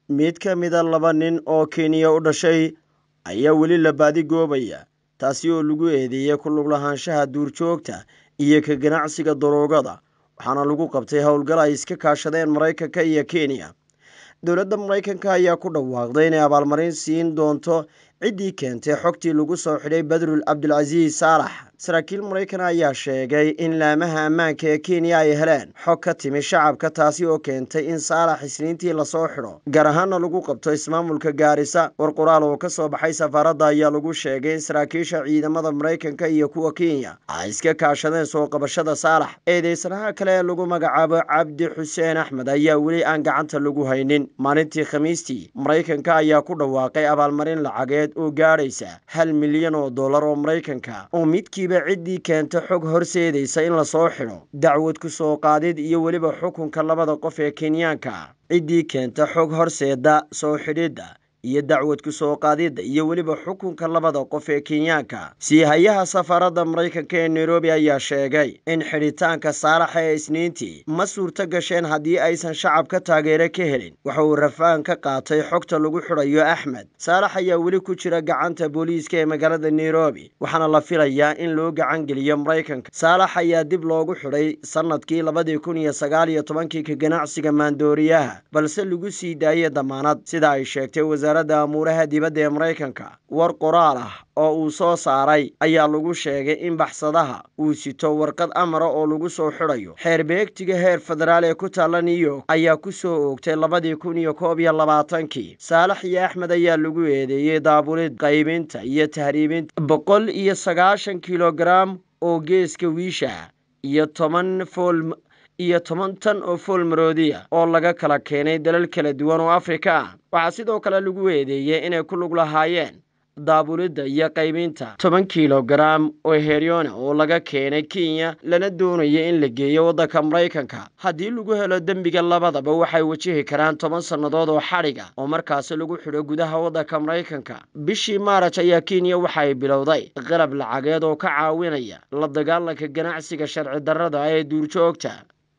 mid ka mida laba nin oo kenya u dhashay ayaa weli la baadigoobaya taasi oo lagu eedeeyey ku lug lahaanshaha duurjoogta iyo ka ganacsiga daroogada waxaana lagu qabtay howlgal ay iska kaashadeen maraykanka iyo kenya dowladda maraykanka ayaa ku dhawaaqday inay abaalmarin siin doonto ciddii keentay xogtii lagu soo xidhay badrul cabdulcasiis saalax saraakiil maraykan ayaa sheegay in laamaha ammaanka ee kenya ay heleen xog ka timi shacabka taasi oo keentay in saalax isniintii lasoo xidho gaar ahaana lagu qabto ismaamulka gaarisa war qoraal oo ka soo baxay safaaradda ayaa lagu sheegay in saraakiisha ciidamada maraykanka iyo kuwa kenya ay iska kaashadeen soo qabashada saalax eedeysanaha kale ee lagu magacaabo cabdi xuseen axmed ayaa weli aan gacanta lagu haynin maalintii khamiistii maraykanka ayaa ku dhawaaqay abaalmarin lacageed oo gaadhaysa hal milyan oo dollar oo maraykanka oo midkiiba ciddii keenta xog horseedaysa in lasoo xidho dacwad ku soo qaadid iyo weliba xukunka labada qof ee kenyaanka ciddii keenta xog horseeda soo xidhidda iyo dacwad ku soo qaadidda iyo weliba xukunka labada qof ee kenyaanka siihayaha safaaradda maraykanka ee nairobi ayaa sheegay in xidhitaanka saalaxa ee isniintii ma suurto gasheen haddii aysan shacabka taageero ka helin waxa uu rafaan ka qaatay xogta lagu xidhayo axmed saalax ayaa weli ku jira gacanta booliiska ee magaalada nairobi waxaana la filayaa in loo gacan geliyo maraykanka saalax ayaa dib loogu xidhay sannadkii labadii kun iyo sagaal iyo tobankii ka ganacsiga maandooriyaha balse lagu sii daayay damaanad sida ay sheegtay wasaaradda amuuraha dibadda ee maraykanka war qoraal ah oo uu soo saaray ayaa lagu sheegay in baxsadaha uu sito warqad amara oo lagu soo xidhayo xeer beegtiga heer federaal ee ku taalla new york ayaa ku soo oogtay labadii kun iyo koob iyo labaatankii saalax iyo axmed ayaa lagu eedeeyey daabulid qaybinta iyo tahriibinta boqol iyo sagaashan kilogaram oo geeska wiisha iyo toban fool iyo toban tan oo fool maroodiya oo laga kala keenay dalal kala duwan oo afrika ah waxaa sidoo kale lagu eedeeyey inay ku lug lahaayeen daabulidda iyo qaybinta toban kilogaram oo heryona oo laga keenay kenya lana doonaya in la geeyo waddanka maraykanka haddii lagu helo dembiga labadaba waxay wajihi karaan toban sannadood oo xadhiga oo markaasi lagu xidho gudaha waddanka maraykanka bishii maaraj ayaa kenya waxay bilowday qalab lacageed oo ka caawinaya la dagaalanka ganacsiga sharci darrada ee duurjoogta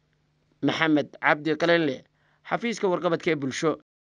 maxamed cabdi qalinle xafiiska warqabadka ee bulsho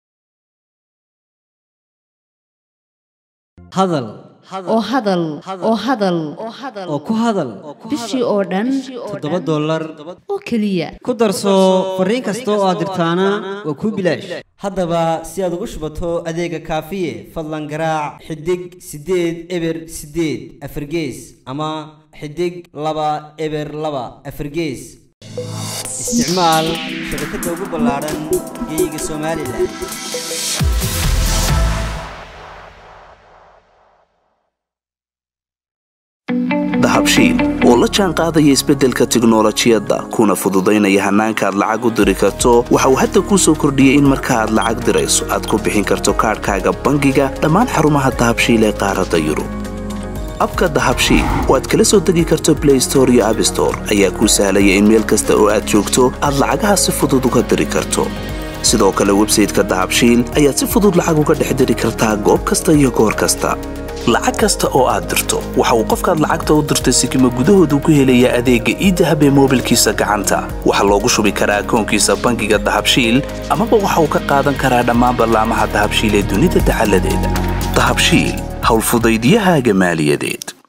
hadal oo hadal oo hadal oo ku hadal bishii oo dhan toddoba dollar oo keliya ku darso fariin kasta oo aad dirtaana waa kuu bilaash haddaba si aad ugu shubato adeega kaafiye fadlan garaac xidig siddeed eber siddeed afargees ama xidig laba eber laba afargees isticmaal shabakadda ugu ballaaran geeyiga somalilan dahabshiil oo la jaan qaadaya isbeddelka tiknolojiyadda kuna fududaynaya hannaanka aad lacag u diri karto waxa uu hadda kuu soo kordhiyey in marka aad lacag dirayso aad ku bixin karto kaadhkaaga bangiga dhammaan xarumaha dahabshiil ee qaaradda yurub abka dahabshiil oo aad kala soo degi karto blay store iyo abstore ayaa kuu sahlaya in meel kasta oo aad joogto aad lacagaha si fudud uga diri karto sidoo kale websayteka dahabshiil ayaad si fudud lacag uga dhex diri kartaa goob kasta iyo goor kasta lacag kasta oo aad dirto waxa uu qofkaad lacagta u dirtay sikima gudahoodu ku helayaa adeegga iidahab ee moobilkiisa gacanta waxaa loogu shubi karaa akoonkiisa bangiga dahabshiil amaba waxa uu ka qaadan karaa dhammaan ballaamaha dahabshiil ee dunida dacaladeeda dahabshiil howlfudaydyahaaga maaliyadeed